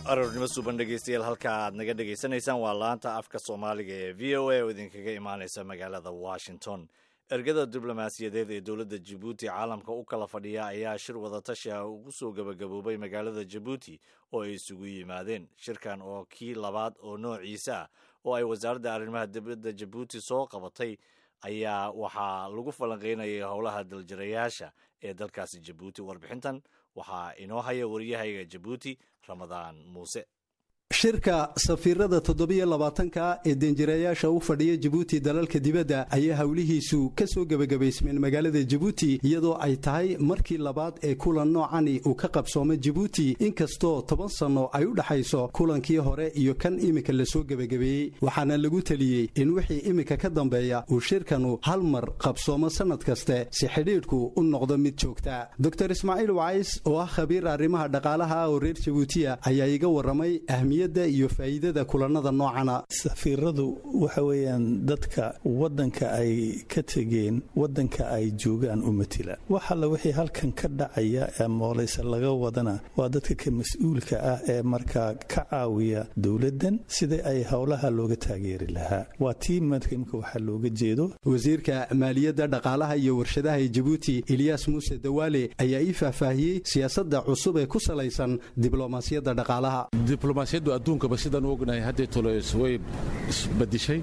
aroornimo suuban dhegeystayaal halka aad naga dhegaysanaysaan waa laanta afka soomaaliga ee v o a oo idinkaga imaaneysa magaalada washington ergada diblomaasiyadeed ee dowladda jabuuti caalamka u kala fadhiya ayaa shir wadatashi ah ugu soo gebagaboobay magaalada jabuuti oo ay isugu yimaadeen shirkan oo kii labaad oo noociisa ah oo ay wasaaradda arrimaha dibadda jabuuti soo qabatay ayaa waxaa lagu falanqeynayay howlaha daljirayaasha ee dalkaasi jabuuti warbixintan waxaa inoo haya wariyahayga jabuuti ramadaan muuse shirka safiirada toddobiyo labaatanka ee deenjirayaasha u fadhiya jabuuti dalalka dibadda ayaa howlihiisu ka soo gebagabaysmeen magaalada jabuuti iyadoo ay tahay markii labaad ee kulan noocani uu ka qabsoomay jabuuti inkastoo toban sanno ay u dhexayso kulankii hore iyo kan iminka lasoo gebagabeeyey waxaana lagu teliyey in wixii iminka ka dambeeya uu shirkanu hal mar qabsoomo sannad kaste si xidhiidhku u noqdo mid joogta dor ismaaciil wacays oo ah khabiir arrimaha dhaqaalaha oo reer jabuutiya ayaa iga warramay iyo faa'iidada kulanada noocana safiiradu waxa weeyaan dadka waddanka ay ka tegeen waddanka ay joogaan u matila wax alla wixii halkan ka dhacaya ee mooleyse laga wadana waa dadka ka mas-uulka ah ee markaa ka caawiya dowladdan sidai ay howlaha looga taageeri lahaa waa tii markimka waxaa looga jeedo wasiirka maaliyadda dhaqaalaha iyo warshadaha ee jabuuti ilyaas muuse dawaale ayaa ii faahfaahiyey siyaasadda cusub ee ku salaysan diblomaasiyadda dhaqaalaha adduunkaba sidaan u ognahay haddee toles way isbadishay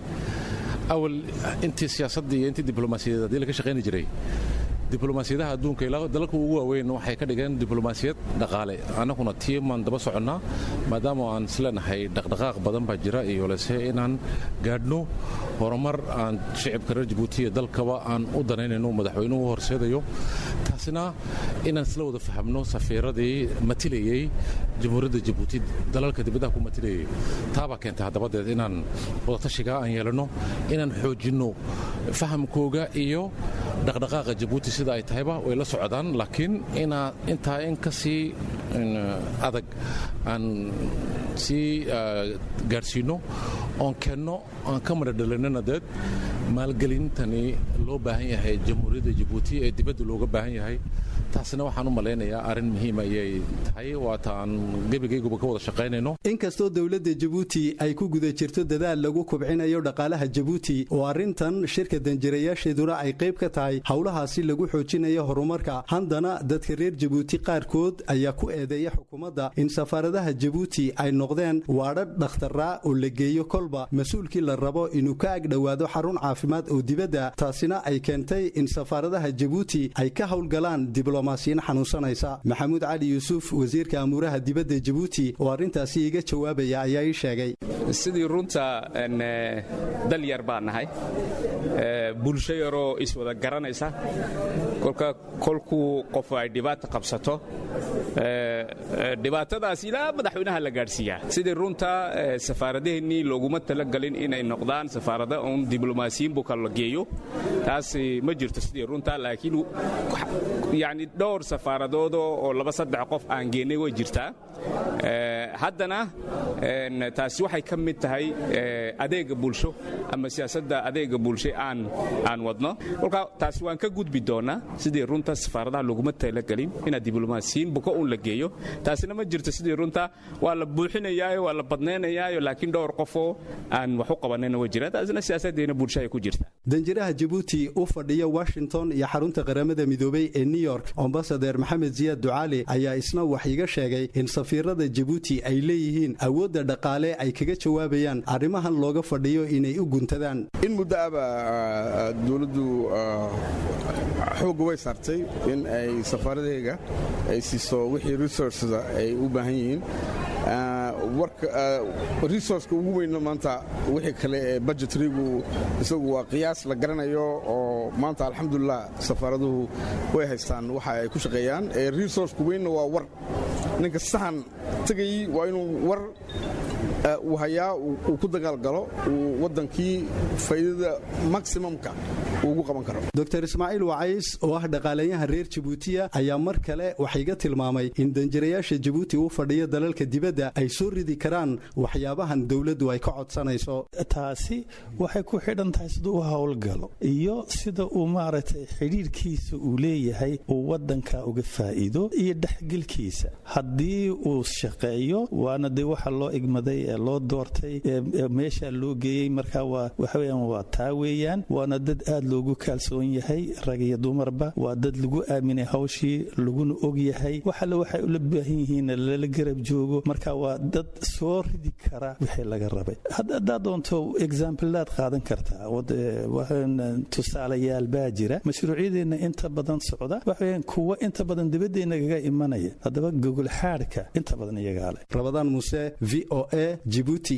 awal intii siyaasadda iyo intii diblomaasiyadeed haddii laga shaqayni jiray diblomaasiyadaha adduunka ilaa dalalka ugu waaweyn waxay ka dhigeen diblomaasiyad dhaqaale annaguna tiimaan daba soconnaa maadaama aan isleenahay dhaqdhaqaaq badan baa jira iyo lese inaan gaadhno horumar aan shicibka reer jabuutiya dalkaba aan u danaynayno madaxweynuhu horseedayo taasina inaan isla wada fahamno safiiradii matilayey jamhuuriyadda jabuuti dalalka dibadaha ku matilayay taabaa keentay haddabadeed inaan wadatashigaa aan yeelanno inaan xoojinno fahamkooga iyo dhaqdhaqaaqa jabuuti sida ay tahayba way la socdaan laakiin intaa in ka sii adag aan sii gaadhsiinno oon keenno aan ka madhadhalinana deed maalgelintani loo baahan yahay jamhuuriyadda jabuuti ee dibadda looga baahan yahay taasina waxaan u malaynayaa arrin muhiima ayay tahay waata aan gebigayguba ka wada shaqaynayno inkastoo dowladda jabuuti ay ku guda jirto dadaal lagu kubcinayo dhaqaalaha jabuuti oo arrintan shirka danjirayaasheeduna ay qayb ka tahay howlahaasi lagu xoojinayo horumarka haddana dadka reer jabuuti qaarkood ayaa ku eedeeya xukuumadda in safaaradaha jabuuti ay noqdeen waadhadh dhakhtarraa oo la geeyo kolba mas-uulkii la rabo inuu ka agdhowaado xarun caafimaad oo dibadda taasina ay keentay in safaaradaha jabuuti ay ka howlgalaan diblomaasiyin xanuunsanaysa maxamuud cali yuusuf wasiirka amuuraha dibadda jabuuti oo arrintaasi iga jawaabaya ayaa ii sheegay sidii runta dal yar baan nahay bulsho yaroo iswada garanaysa kolka kolkuu qof ay dhibaata qabsato dhibaatadaas ilaa madaxweynaha la gaadhsiiyaa sidii runta safaaradaheennii looguma talagalin inay noqdaan safaarada uun diblomaasiyiin buu kala geeyo taas ma jirto sidii runta laakiin yani dhowr safaaradood oo laba saddex qof aan geennay way jirtaa haddana taasi waxay ka mid tahay adeega bulsho ama siyaasadda adeega bulsho aan aan wadno kolka taasi waan ka gudbi doonaa sidii runta safaaradaha looguma talagelin inaad diblomaasiyiin buka uun la geeyo taasina ma jirto sidii runta waa la buuxinayaayo waa la badnaynayaayo laakiin dhowr qofoo aan wax u qabanayna way jiraan taasina siyaasaddeena bulshahay ku jirta danjiraha jabuuti u fadhiya washington iyo xarunta qaramada midoobey ee new york ambasadeer maxamed siyaad ducaale ayaa isna wax iga sheegay in safiirada jabuuti ay leeyihiin awoodda dhaqaale ay kaga jawaabayaan arrimahan looga fadhiyo inay u guntadaan in muddo aba dowladdu xoogga way saartay in ay safaaradahayga ay siiso wixii resourcesa ay u baahan yihiin resourceka ugu weynna maanta wixii kale ee budgetrigu isagu waa qiyaas la garanayo oo maanta alxamdulilah safaaraduhu way haystaan waxa ay ku shaqeeyaan resourceka weynna waa war ninka sahan tegayey waa inuu war uu hayaa uu ku dagaalgalo uu waddankii faa'iidada maximumka uu ugu qaban karo dr ismaaciil wacays oo ah dhaqaaleyahan reer jabuutiya ayaa mar kale waxayga tilmaamay in danjirayaasha jabuuti u fadhiya dalalka dibadda ay soo ridi karaan waxyaabahan dowladdu ay ka codsanayso taasi waxay ku xidhan tahay siduu u howlgalo iyo sida uu maaragtay xidhiirkiisa uu leeyahay uu wadanka uga faa'iido iyo dhexgelkiisa haddii uu shaqeeyo waana dee waxa loo igmaday ee loo doortay ee meesha loo geeyey marka waa waxaweyaan waa taa weeyaan waana dad aad loogu kaalsoon yahay rag iyo dumarba waa dad lagu aaminay hawshii laguna og yahay waxale waxay ula baahan yihiin lala garab joogo marka waa dad soo ridi kara wixii laga rabay haddaad doonto exaambilaad qaadan kartaa tusaalayaal baa jira mashruucyadeenna inta badan socda waxaweyaan kuwa inta badan dibadeenna kaga imanaya haddaba gogol xaadhka inta badan iyagaa leh rabadaan muuse v o a jibuuti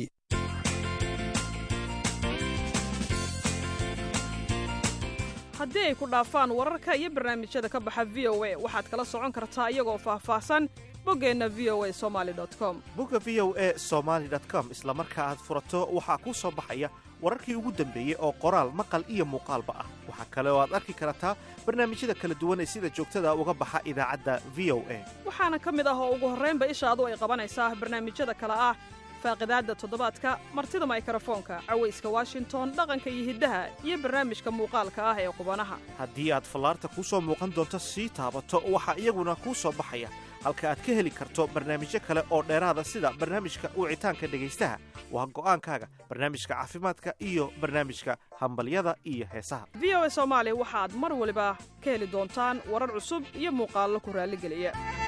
haddii ay ku dhaafaan wararka iyo barnaamijyada ka baxa v o a waxaad kala socon kartaa iyagoo faahfaahsan boggeenna v o a somali com bogga v o a somaali com isla marka aad furato waxaa kuu soo baxaya wararkii ugu dambeeyey oo qoraal maqal iyo muuqaalba ah waxaa kale oo aad arki kartaa barnaamijyada kala duwan ee sida joogtada uga baxa idaacadda v o a waxaana ka mid ah oo ugu horraynba ishaadu ay qabanaysaa barnaamijyada kale ah faaqidaadda toddobaadka martida maykarafoonka cawayska washington dhaqanka iyo hiddaha iyo barnaamijka muuqaalka ah ee qubanaha haddii aad fallaarta kuu soo muuqan doonto sii taabato waxaa iyaguna kuu soo baxaya halka aad ka heli karto barnaamijyo kale oo dheeraada sida barnaamijka wicitaanka dhegaystaha waa go'aankaaga barnaamijka caafimaadka iyo barnaamijka hambalyada iyo heesaha v o a soomaali waxaad mar waliba ka heli doontaan warar cusub iyo muuqaallo ku raalligeliya